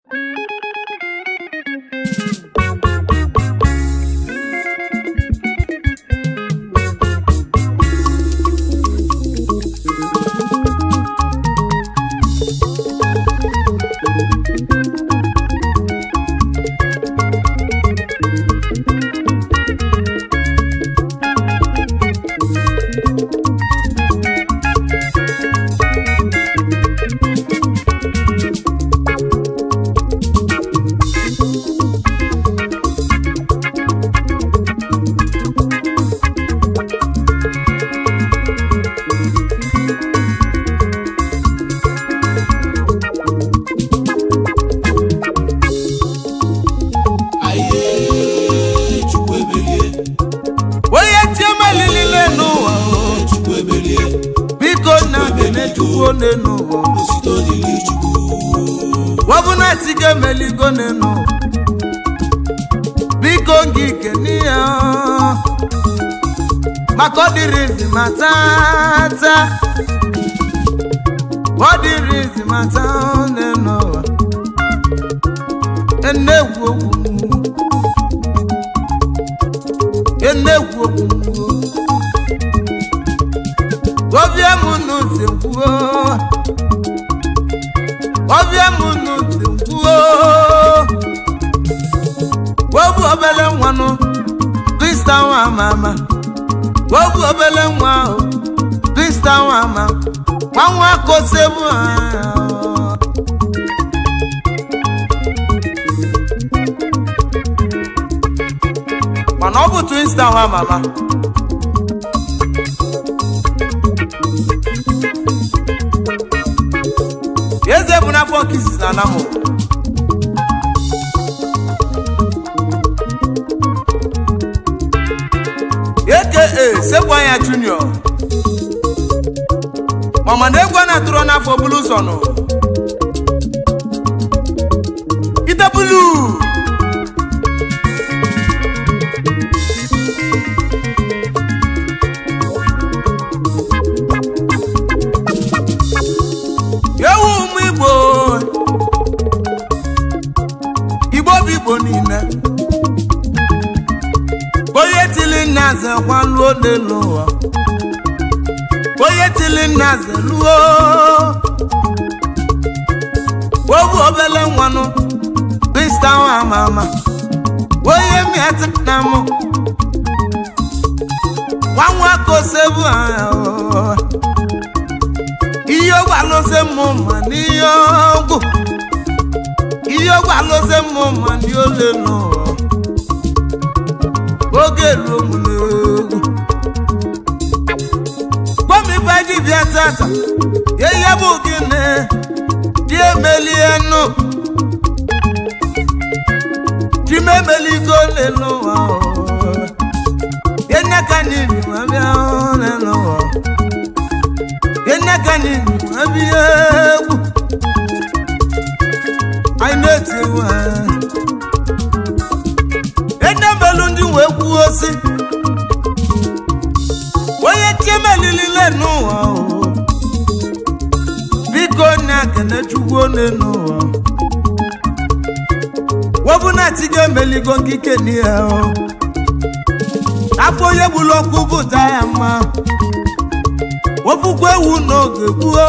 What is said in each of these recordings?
Aye, Chukwu emerie, onye chiemelilile n'ụwa o, Chukwu emerie, biko nna bene chukwu one n'ụwa osito dịrị Chukwu. wọbụna tiga emeligo n'enu biko ngị keniya maka ọ dịrị izi ma tata ọ dịrị izi ma taa n'enu ụwa enegwu okwu enegwu okwu obie m n'uzi kwuo ọbịa m n'uzi kwuo wobu obele nwanụ krista nwa ama ama wobu obele nwa ahụ krista nwa ama nwa nwa kosebu anya mana ọ bụ twinsta nwa mama eze bụ n'afọ nke izizi na anamụ aka sekwu anya junior mama na egwu a na-atụrụ n'afọ bulu ụzọ nụ idebulu ewu ụmụ igbo igbo bụ igbo niile onye tili nna ze kwaluo n'ụwa onye tili nna ze luo obu obele nwanụ krista nwa ama ama onye miati na mụ nwa nwa kosebu anya o. ihe ọgwụ alụsị mụ ma n'ihe ọgwụ ihe ọgwụ alụsị mụ ma ndị ole n'ụwa oge ruo m n'egwu gbomife dibịa tata ihe bụ gịnị dị emelie nụ chimemeligo ole n'ụwa ihe ka n'iri ma bịa ole n'ụwa enekani abi egwu anyị na-eti egwu anyị edebelu ndị wee kwuo si onye chiemelilile n'ụwa o biko na kene chukwu one n'ụwa wọbụna tiga emeligo nkike n'ihe o afọ onye gburu ọkụ bụta ya mma ofukwu ewu n'oge gbuo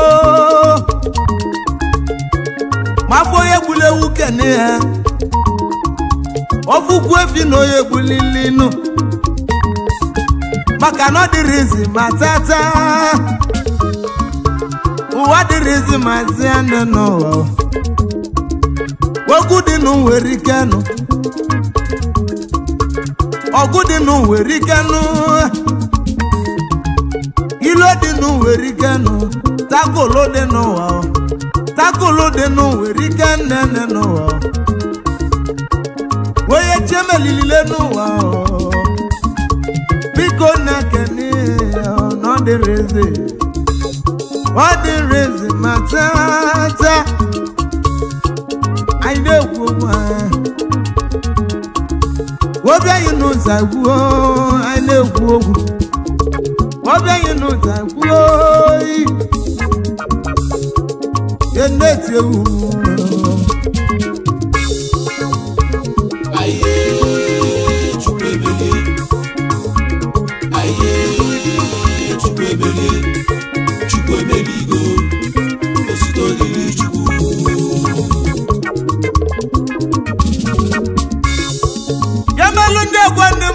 ma afọ onye gburu ewu kene ya ofukwu efi na onye gbulilinu maka na ọ dịrịzi ma tata ụwa dịrịzi ma zianụ n'ụwa ogwu dị nụ nwere ike nụ ọgụ dị nụ nwere ike nụ ilo dị nụ nwere ike nụ takolo dị n'ụwa o. takolo dị nụ nwere ike nnene n'ụwa o. onye chiemelilile n'ụwa o. biko na-ekene na ọ dịrịzi ọ dịrịzi ma tata anyị na-ekwu okwu anyị obianyị n'ụzọ gwuo anyị na-ekwu okwu obianyị n'ụzọ gwuo oyi ya na-eti ewu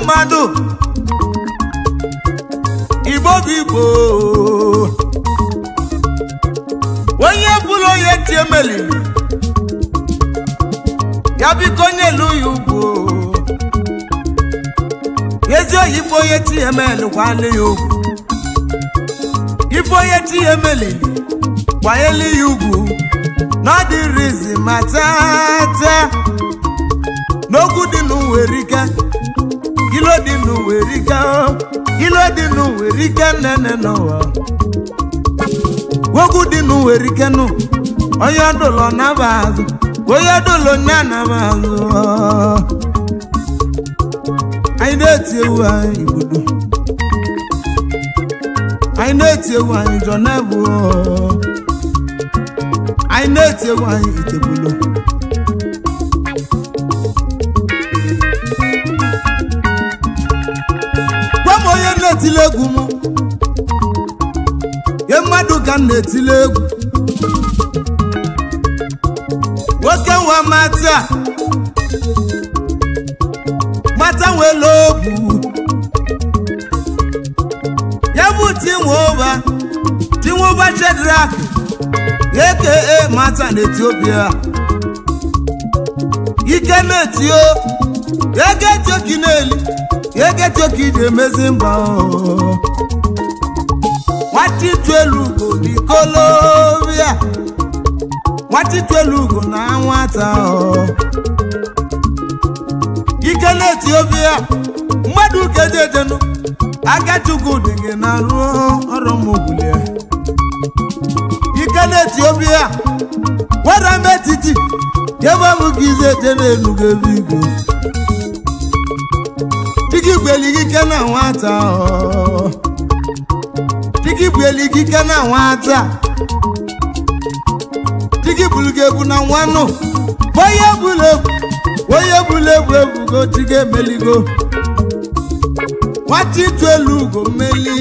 mmadụ igbo bụ igbo onye bụrụ onye tie meliri ya biko onye elu ya ugwu ezi oyibo onye tie meli kwale ya ugwu ife onye tie meliri kwanyelu ya ugwu n'ọdịrizi ma tata n'okwu dị n'uwerike ilo dị n'uwerike ilo dị n'uwerike nnene n'ụwa okwu dị n'uwerike nụ onye ọdụlọ naba azụ onye ọdụlọ nya naba azụ anyị na-eti ewu anyị igbodo anyị na-eti ewu anyị jọ na-ebu anyị na-eti egwu anyị itebulo gwa m onye na-etile egwu m ye mmadụ ka m na-etile egwu nwoke nwa mata mata nwere ogwu ya bụ tinwoba tinwoba chedrak aka mata n'etiopia ike na-etio ego etioki na-eli ego etioki ji emezi mba o. nwatitu elu ugo n'ikolobia nwatitu elu ugo na nwata o. ike na-etiopia mmadụ kededenu agachukwu dị gị na ruo ọrụ mụgbulie ike n'etiopia wera m etiti ebe ọ bụ ka ize eje n'elu gebe igwe dịka igbeli gị ike na nwata ọ. dịka igbeli gị ike na nwata dịka ibulu gị ebu na nwanụ onye bụla egwu onye bụla egwu ebugo dịka emeligo nwata itu elu ugo mmeli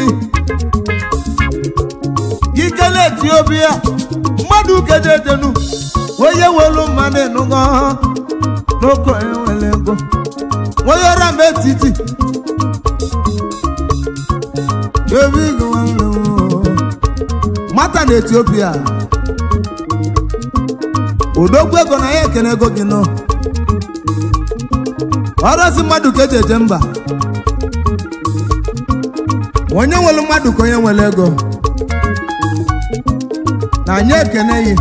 ikele etiopia mmadụ kededenu onye welu mmadụ ịnụgo n'oke onye nwere ego onye ọra m etiti ebe ịgụ nwanne m mata na etiopia odogwu ego na ya ekene ego gị nọ ọrụzi mmadụ ka eji eje mba onye nwere mmadụ ka onye nwere ego na anyị ekene ya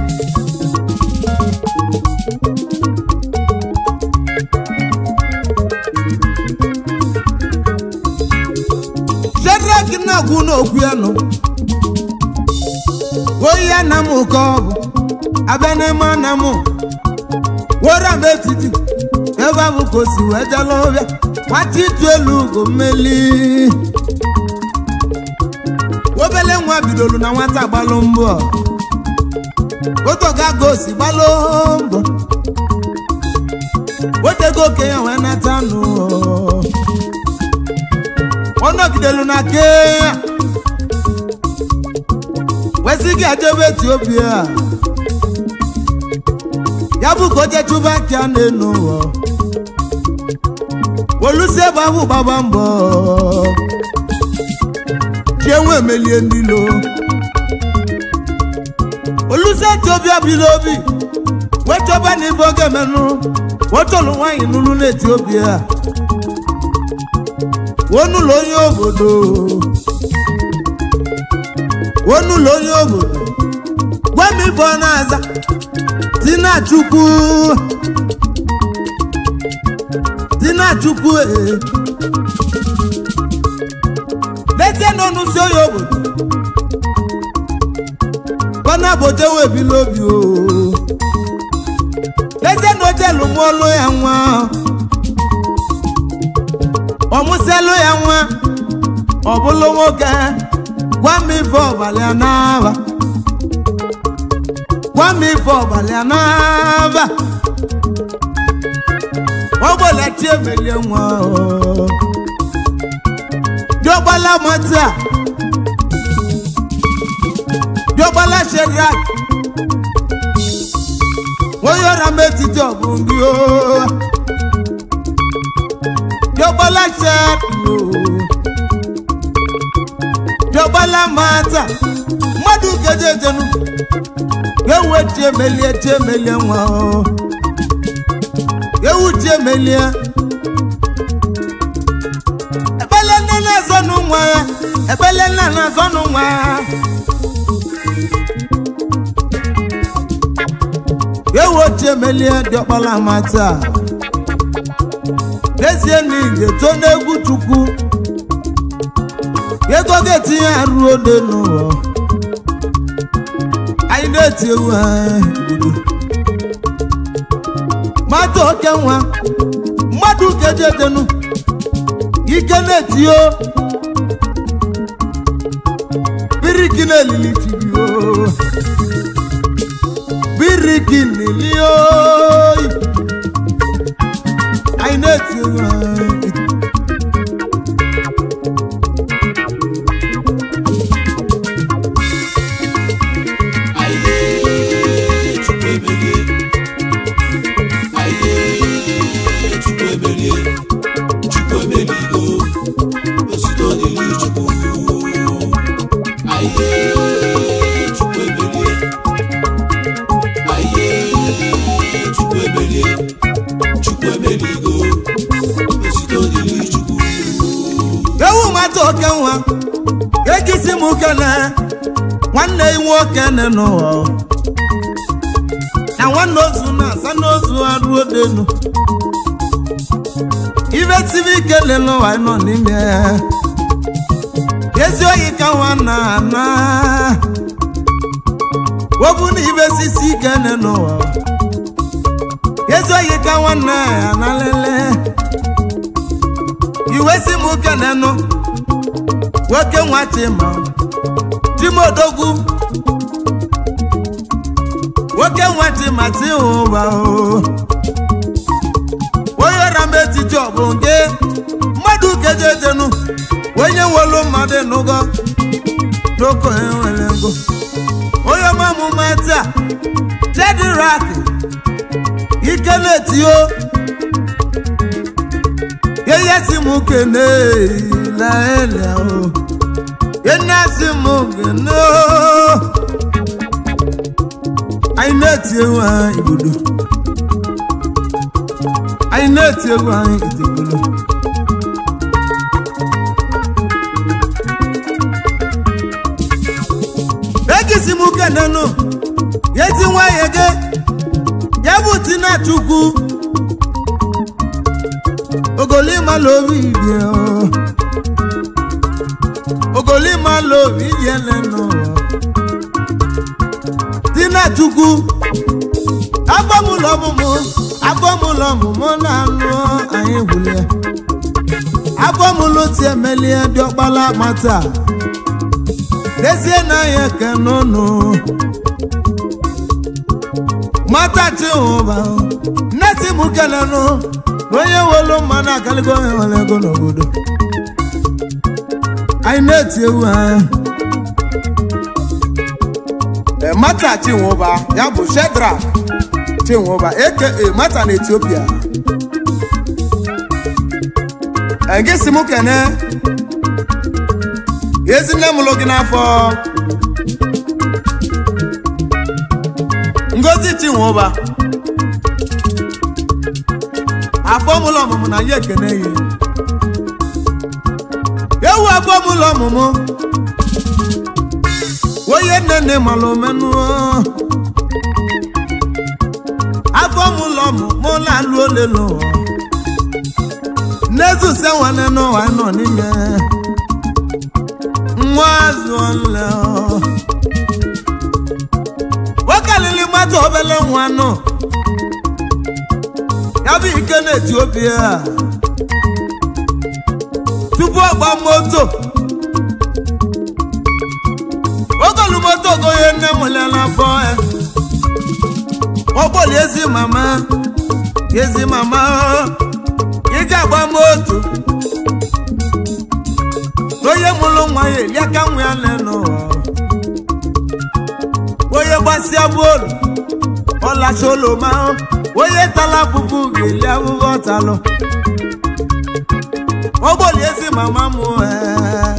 Shadrach na-agwụ n'okwu ya nụ oyi ya na m ka ọ bụ abịa n'ime na m were m etiti ebe ahụ ka o si wee jela ọbịa nwata itu elu ugo mmeli obele nwa bidolu na nwata gbalụ mbọ otoga gosi gbalụ mbọ otego okenye wee nata nụ ọ nọgidelu na kenya wesighị ejebe etiopia ya bụ ka oje chụba ka a na-enu ụwa olusi ebe ahụ gbaba mbọ chienwe emelie ndilo olusi etiopia biri obi wechọba na ife oge menụ wechọlụ nwaanyị n'ụlụ n'etiopia onụlọ onye obodo onụlọ onye obodo gwa m ife ọ na-aza tinachukwu tinachukwu ee lezie n'ọnụ si onye obodo kọna boje wee bili obi o lezie na oje lụmụọlụ ya nwa ọmụsịalụ ya nwa ọ bụlụ nwoke gwa m ife ọbalị a n'aba gwa m ife ọbalị a n'aba ọgbọlachi emelie nwa o. diọgbala mata diọgbala shedrak onye ọra m etiti ọbụ ndị o diọkpala chedo diọkpala mata mmadụ kejejenu ewu tiemelie tiemelie nwa o ewu tiemelie ebele nne na-azọnụ nwa ya ebele nna na-azọnụ nwa ya ewu tiemelie diọkpala mata n'ezie na ije to n'egwu chukwu ego ga-etinye arụ ode n'ụlọ anyị na-eti ewu anyị obodo mmadụ oke nwa mmadụ kejedenu ike na-etio biriki na-elili tibio biriki na-elio anyị na-eti ewu anyị Aye, Chukwu emelie. Aye, Chukwu emelie. Chukwu emeligo. Otuto dịrị Chukwu. Aye, Chukwu emelie. Aye, Chukwu emelie. Chukwu emeligo. Otuto dịrị Chukwu. ewu mmadụ oke nwa egisi m kene nwanne ya nwoke nne n'ụwa na nwanne ozu na-asa n'ozu arụ denu ibe tibi ike le n'ụwa nọ n'ime ezi oyi ka nwanna ana obu na ibe sisi ike nne n'ụwa ezi oyi ka nwanne ya na lele iwe si m kenenụ nwoke nwa chima chimodogwu nwoke nwa chima tiụba o onye ọra m etiti ọ bụ nke mmadụ kejedenu onye nwelu mmadụ nụgo n'oko enwere ego onye ọmamụma taa chedirak ike na-etio yeye si mu kene laele o yena si mu kene o anyị na-eti egwu anyị igbodo anyị na-eti egwu anyị itegolo egisi mu kene nụ yeti nwa yege ya bụ tinachukwu ogolima lórí ìdí ọ ogolima lórí ìdí ẹlẹnu tina chukwu afọmụlọmụmụ afọmụlọmụmụ na-anụ anyị gwụle afọmụlụ ti emelie diọkpala mata dezie na ya kenụnụ mata chihụba nnesi mụ kelenụ onye welu mmanụ akaligo onye nwere ego n'obodo anyị na-eti ewu anyị mata chinwoba ya bụ shedrak chinwoba aka mata na etiopia gị si m kene ezi nne mụlụ gị n'afọ ngozi chinwoba afọmụlọ ọmụmụ na ya ekene ya ewu afọmụlọ ọmụmụ onye nne nne malụ omenụ afọmụlọ ọmụmụ na-alụ ole n'ụwa nnezuse nwanne n'ụwa nọ n'ime nwa azụ nle nwokelili mmadụ obele nwa nọ ya bụ ike na etiopia tupu ọgba moto ogolu moto goye nne mụle n'afọ ya ọgbọli ezi mama ezi mama ị ga-agba moto onye mụrụ nwa ya eli aka nwa ya n'ụwa onye gbasịa bolu ọlacha oloma onye tala afụfụ ga-eli afụfụ ọtalụ ogboli ezi mama m ee.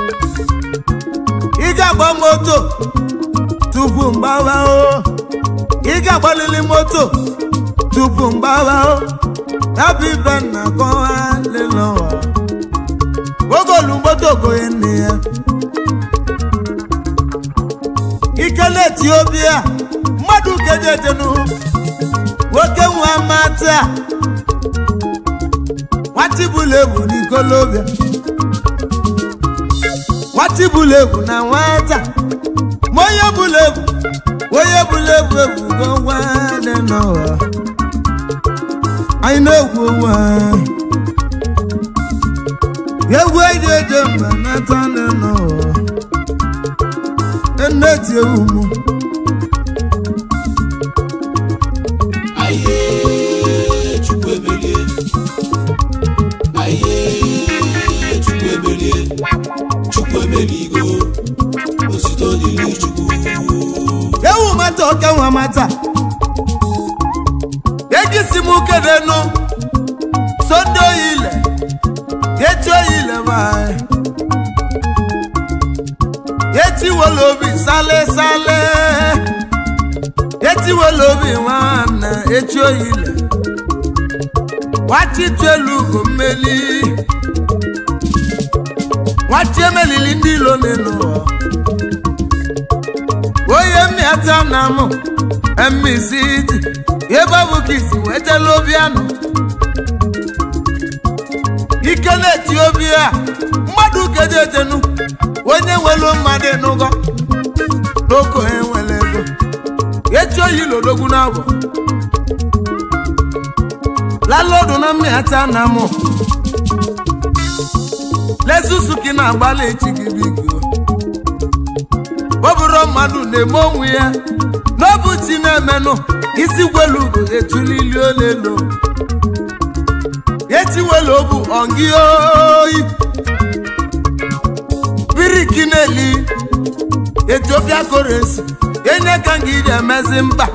ị ga-agba moto tupu mgbawa o ị ga-agbalili moto tupu mgbawa o ya bụ ibe nna kọwa lelụwa ogolu moto goye nne ya ikele etiopia mmadụ kejedenu nwoke nwa mata nwatibụlegwu n'ikolobịa nwatibụlegwu na nwata ma onye bụlegwu onye bụlegwu egwugo nwanne n'ụwa anyị na-egwu onwe anyị egwu eji eje mba nata nne n'ụwa nne tie umu Aye, Chukwu emerie. Aye, Chukwu emerie. Chukwu emerigo. Osito dịrị Chukwu. ewu mata oke nwa mata egisi m kedenu sonde oyile echi oyile ma echi wele obi sale sale echi wele obi nwanne echi oyile wachitu elu ugo mmeli wachi emelili ndị ilo n'elu onye mmịata na mụ emizidi ebe ọ bụ ka isi wetala obi anụ ike na-eti obi a mmadụ kejetenu onye nwelu mmadụ ịnụgọ n'oko enwere ego echi oyi lodogwu n'abọ lalodu na mmịata na mụ lezusuki na-agbalị echi gị biko ọ bụrụ mmadụ na-eme onwe ya n'ọbụ chi na-emenụ isi gwelu ugo etulili olelo etiwelu obu ọngị oyi biriki na-eli etiopia korensi enye ka nga iji emezi mba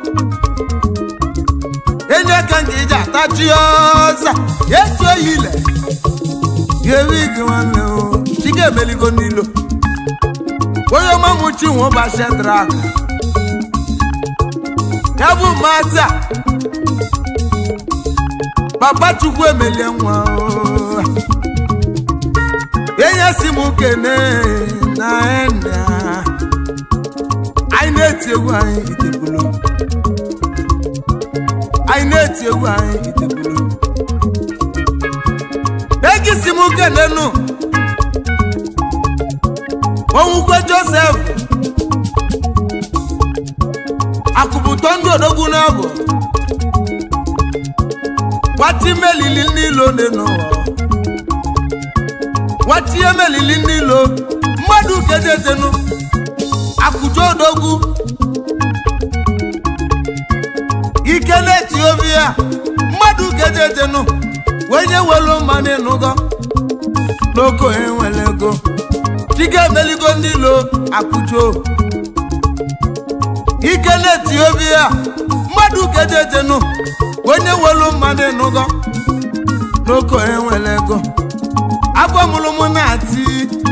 enye ka nga iji atachi ọza etu oyile ga-ewe gị nwanne o chiga emeligo n'ilo onye ọmamuchi nwe ụbọchị drak ya bụ mata papa chukwu emelie nwa o. enye si m kene na ena anyị na-eti egwu anyị itebulu anyị na-eti egwu anyị itebulu egisi m kene nụ onwukwe josef akụpụtọ ndị odogwu n'abụ nwati melili n'ilo dị n'ụwa nwati emelili n'ilo mmadụ kejetenu akụjọ odogwu ike na-eti obi ya mmadụ kejetenu wenye welu mmanụ ịnụgọ n'oko enwere ego chike emeligo ndị ilo akụjọ ike na-eti obi ya mmadụ kejetenu onye welu mmadụ ịnụgọ n'oko enwere ego afọ mụrụ mụ na-ati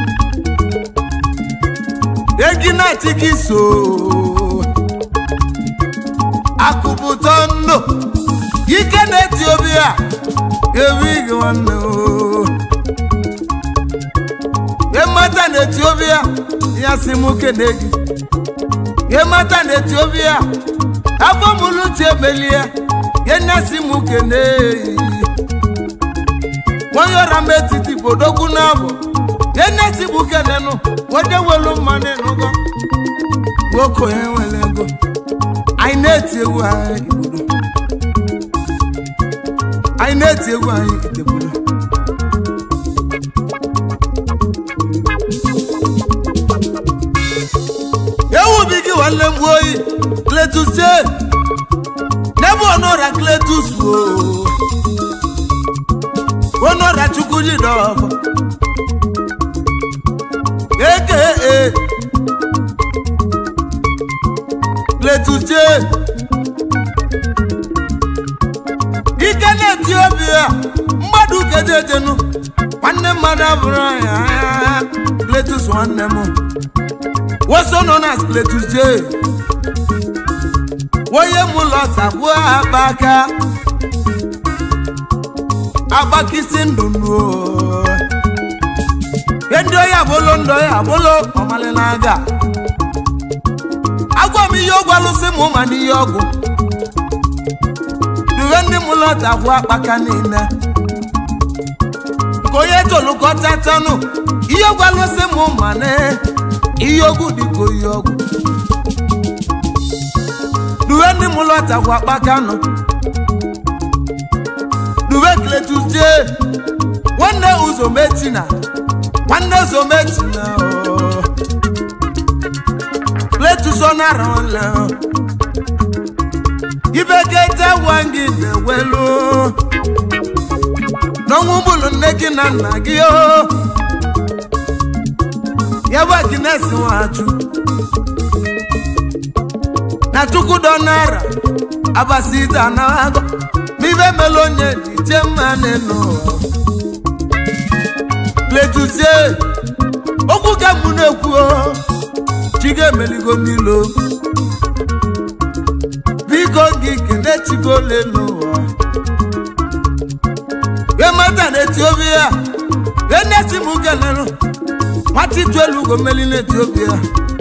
egi na-ati gị so akụpụtọ ndụ ike na-eti obi ya ewighị nwanne o ịmata na etiopia ya si m kene gị ịmata na etiopia afọ mụlụ chi emelie ya nya si m kene onye ọra m etiti bodogwu n'abụ ya nya si m kenenụ onye welu mmanụ ịnụgọ nwoke onye nwere ego anyị na-eti egwu anyị igbodo anyị na-eti egwu anyị itebodo ewubi gị nwanne m oyi kletus je n'ebe ọnụọra kletus o ọnụọra chukwu ji dọfọ eke e kletus je ike na-eti obi ya mmadụ kedejenu nwanne mmadụ abụrụ ya Cletus nwanne m woso nọ na Cletus J onye mụ lọta gbuo akpa aka agbakisi ndụ nuo ndị oyi agbolo ndị oyi agbolo ọmalị na-aga agwa m ihe ọgwụ alụsị m ma n'ihe ọgwụ duwe ndị m lọta gbuo akpaka niile ka onye tolukọta tanụ ihe ọgwụ alụsị m ma na ihe ọgwụ dịka oyi ọgwụ duwe ndị m lọta gbuo akpaka nọ duwe Cletus J nwanne uzometina nwanne uzometina ooo Cletus ọ nara ọla ibekete wangi na-ewelu n'ọnwụ bụlụ nne gị na nna gị o ya bụ Agnes Nwachụ na chukwudọ nara abasita na agụ n'ibe mele onye dị tie mma n'elu Cletus J okwu ka mụ na-ekwu o chi ga-emeligo n'ilo biko gị kene chigole n'ụwa emata na etiopia enesi m kelelu nwata itu elu ugo mmeli na etiopia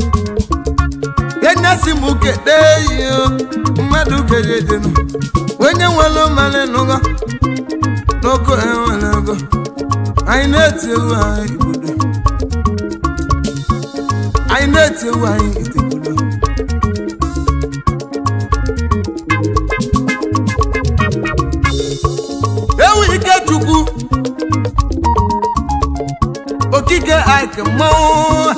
enesi m kede ihe mmadụ kejedenu onye nwere mmanụ n'ụgọ n'oko enwere ego anyị na-eti ewu anyị igbodo anyị na-eti ewu anyị itegbodo ewu ikechukwu okike ike mmanwụ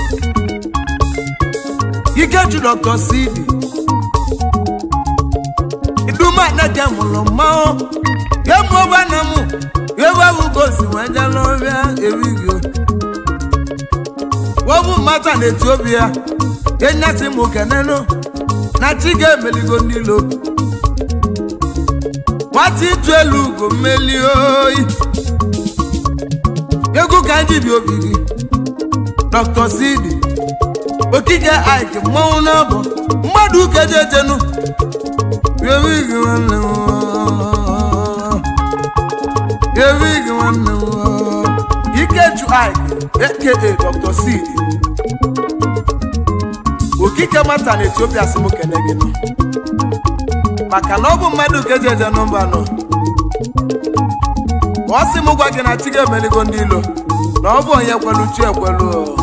ikechu dr cd idumaneke mụrụ mmanwụ yemuogbana mụ yewebugosi nwejelọbịa erigio wobu mata na etiopia enyasi m kenelu na chi ga-emeligo n'ilo nwata ịtụ elu ugo mmeli oyi egwu ka ndị bi obi gị dr cd okike ike mmanwụ n'abụ mmadụ ukejejenu ewigi nwanne m ewigi nwanne m ikeju ike aka dr cd okike mata na etiopia si m kene gị nọ maka na ọ bụ mmadụ ka eji eje nọmba nọ ka ọ sị m gwa gị na chi ga-emeligo ndị ilo na ọ bụ onye kwelu chi ekwelu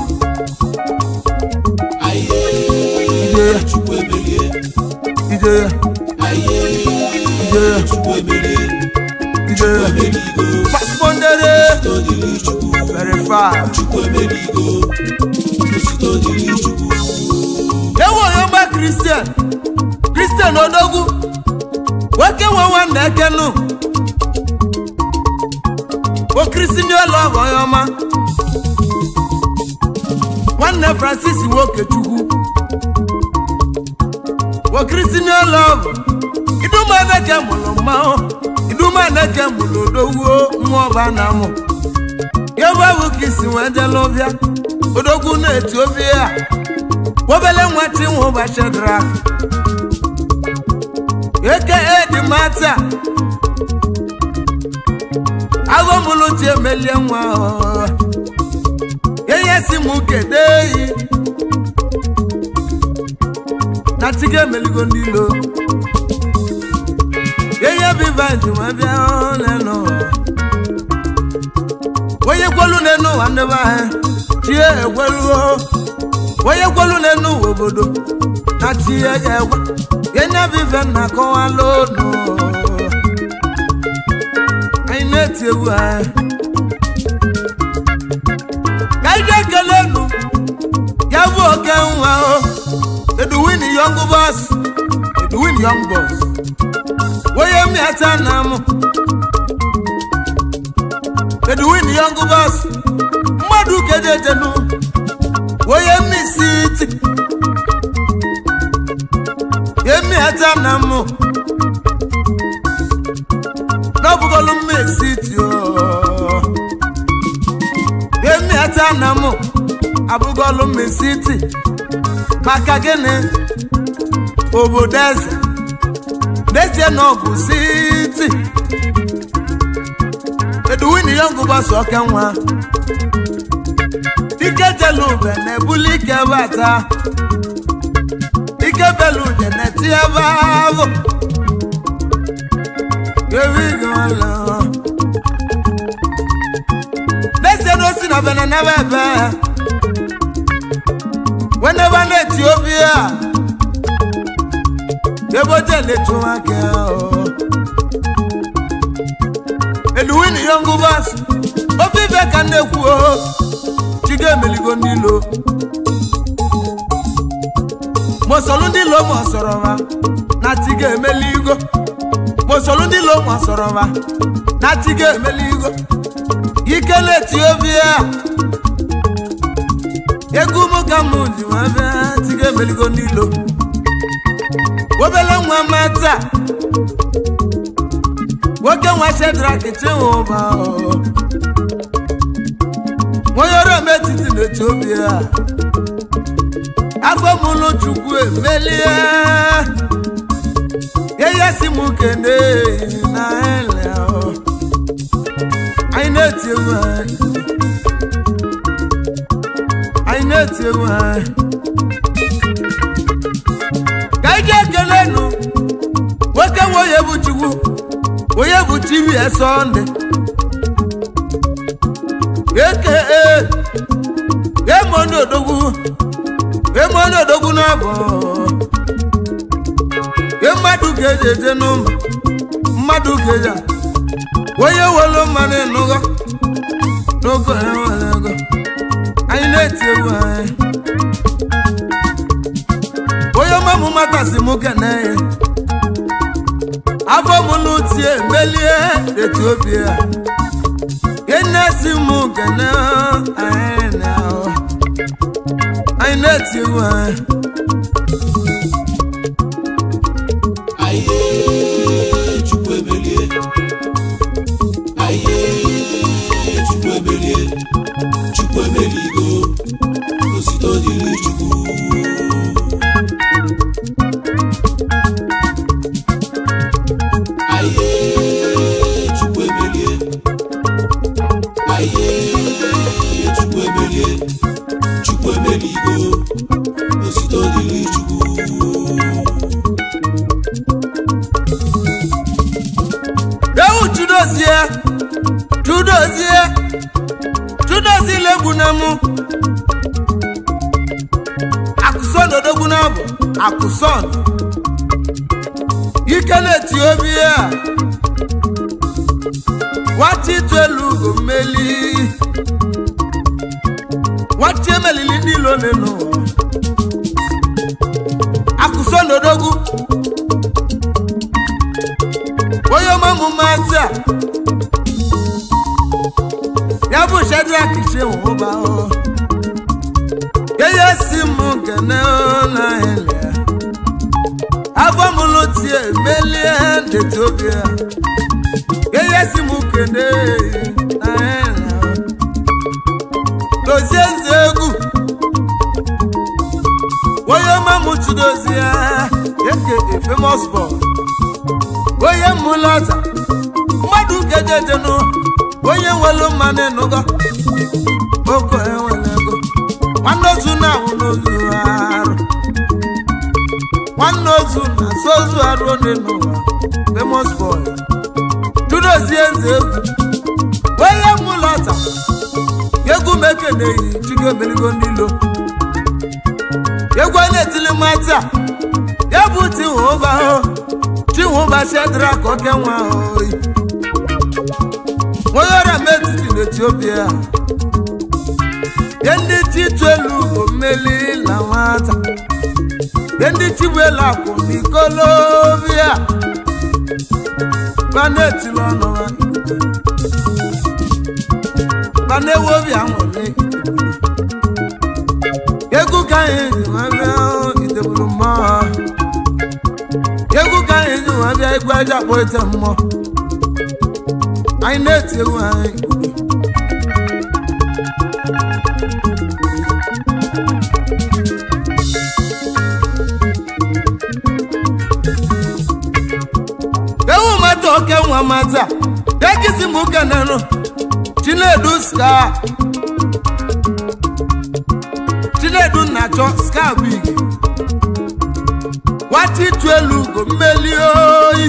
Aye, Chukwu emelie. ije ya Aye, ije ya Chukwu emelie. ije ya Emeligo, paspondere todiri Chukwu. verify Chukwu emeligo, todiri Chukwu. ewu onye ọgba kristian kristian odogwu nwoke nwe nwanne ekenu okirisi ndị ụlọ ọgụ onye ọma nwanne francis nwokechukwu okirisi ndị ụlọ ọgụ idumaneke mụrụ mmanwụ idumaneke mụrụ odogwu nwa ọba na amụ ya bụ ewu ka isi nwee jela ụbịa odogwu na etiopia obele nwata inwe ụbọchị drak eke edi mata aghọmụlụ ji emelie nwa ihe si m kede eyi na chiga emeligo ndị ilo ihe biva ji nwa bịa n'elu onye kwelu n'elu ụwa ndị be anyị chie ekweluo onye kwelu n'elu ụwa obodo na chie ekwe gịnị bụ ife nna akọwala onu anyị na-eti egwu anyị ka anyị ga-ekele nu ya bụ oke nwa o eduwin young boss eduwin young boss onye mmịata na mụ eduwin young boss mmadụ kedejenu onye mmisiti emiata na mụ n'ọbụgolu mmisiti o delta na mụ abụgolu mesiti maka gịnị obodo eze dezie na ọ bụ siti eduwini yọngụ gbasa ọka nwa ike jelu ube na-ebuli ike bata ike belu ude na-eti ebe ahụ ewigala n'ezie na osi na bene nebe ebe wenebe na etiopia eboje letu nwoke eluwini yongu bas ofe ife ka nnekwu o chigo emeligo ndị ilo mosolu ndị ilo ma sọrọ ha na chigo emeligo mosolu ndị ilo ma sọrọ ha na chigo emeligo ike na etiopia egwu mụ ka mụ ji wee bịa chigo emeligo ndị ilo obele nwa mata nwoke nwa shedrak chinwụba onye ọrụ eme etiti n'etiopia afọ mụlụ chukwu emelie ihe si m kene na ele anyị na-eti egwu anyị anyị na-eti egwu anyị ka anyị jee ekele nụ nwoke nwe onye bụ chukwu onye bụ chibi sọnde eke emonodogwu emonodogwu n'abụ e mmadụ ga-eji eje n'ụmụ mmadụ ga-eji onye welu mmanụ ịnụgo n'oge enwere ego anyị na-eti egwu anyị onye ọmamụ matasị m kene ya afọ m n'utie melie etiopia ene si m kene anyị na anyị na-eti egwu anyị Aye, Chukwu emelie. Aye, Chukwu emelie. Chukwu emeligo. Osito dịrị Chukwu. Aye, Chukwu emelie. Aye, Chukwu emelie. Chukwu emeligo. Osito dịrị Chukwu. ewu chudozie chudozie chudozie legbu na mụ akụson odogwu na bụ akụson ike na-eti obi a nwata itu elu ugo mmeli nwata emelili niile one n'ụwa akụson odogwu onye ọmụmụ mmasị a ya bụ shedrak chinwụba ihe si m kene na ele afọ mụlụ tie melie n'etiopia ihe si m kene na ele dozie eze egwu onye ọmụmụ chidozie eke famous boy onye mmụlọta mmadụ kejejenụ onye nwelu mmanụ ịnụgo oko enwere ego nwanne ozu na-ahụ n'ozu arụ nwanne ozu na so ozu arụ onye n'ụwa famous boy dudozie eze egwu onye mmụlọta egwu mekeneyi chigo emerigo n'ilo egwu a na-etili mata ya bụ tiwụba chinwụba shedrak oke nwa oyi onye ọrịa m etiti n'etiopia ye ndị chitu elu bụ mmeli na nwata ye ndị chigbu elu akwụ n'ikolobia mana etili ọnụ ha mana ewu obi anwụrụ egwu ka anyị ji nwa bịa ideburu mmụọ egwu ka anyị ji nwa bịa egwu aja kpọ ite mmụọ anyị na-eti egwu anyị nwata oke nwa mata ekisi m kenenụ chinedu ska chinedu na-achọ ska big nwata ịtụ elu ugo mmeli oyi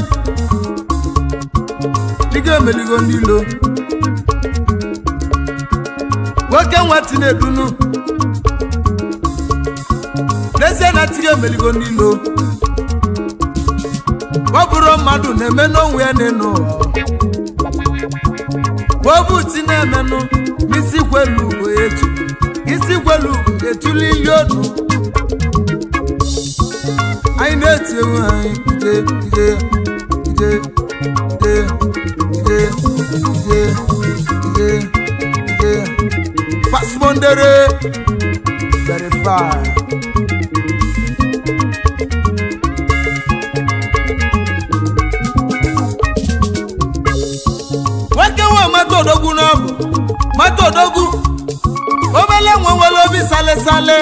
dịga emeligo n'ilo nwoke nwa tinedunu n'ezie na tiga emeligo n'ilo ọ bụrụ mmadụ na-eme n'onwe ya n'enu obu ti na-emenụ n'isi kwelu ugo etu isi kwelu ugo etuli ili onu anyị na-eti ewu anyị ide ide ide ide ide ide ide ide pasmondere verify nwoke nwe mata odogwu n'ọbụ mata odogwu obele nwe nwere obi sale sale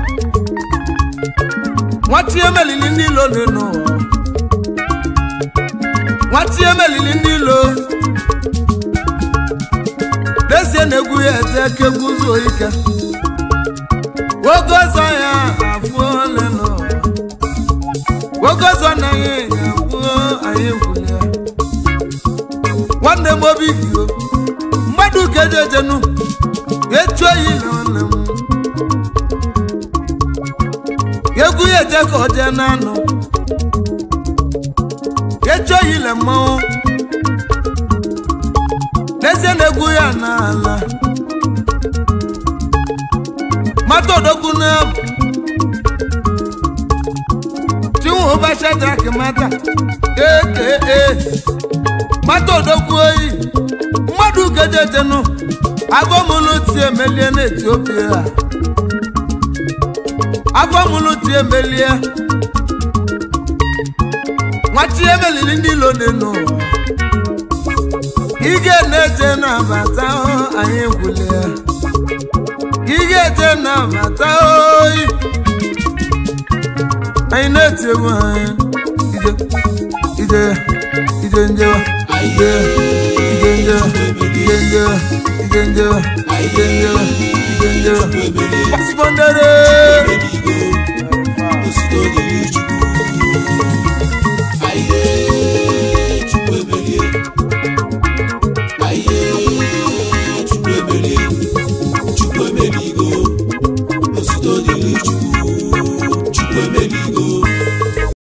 nwatie melili ndị ilo n'enu nwatie melili ndị ilo desie na-egwu ya ete eke guzo ike oge ọzọ ya afụ ole nọ oge ọzọ na ya afụ anyị gwụlia nwanne m obi gị o mmadụ ka eji ejenu etu oyi na nwanne m egwu ya eje ka ọ jee n'anụ etu oyi le mmanwụ n'ezie na egwu ya n'ala mata odogwu n'abụ chinwe ụbọchị drak mata ee mata odogwu oyi mmadụ gejetenu agụmụlụ ti emelie n'etiopia agụmụlụ ti emelie nwachi emelili ndị ilo n'enu ige na-eje na-abata anyị gwulie ige eje na-abata oyi anyị na-eti egwu anyị ije ije ije njewa ije ije njewa ije njewa ije njewa ije njewa ije njewa paspondere osito dịrị chukwu aye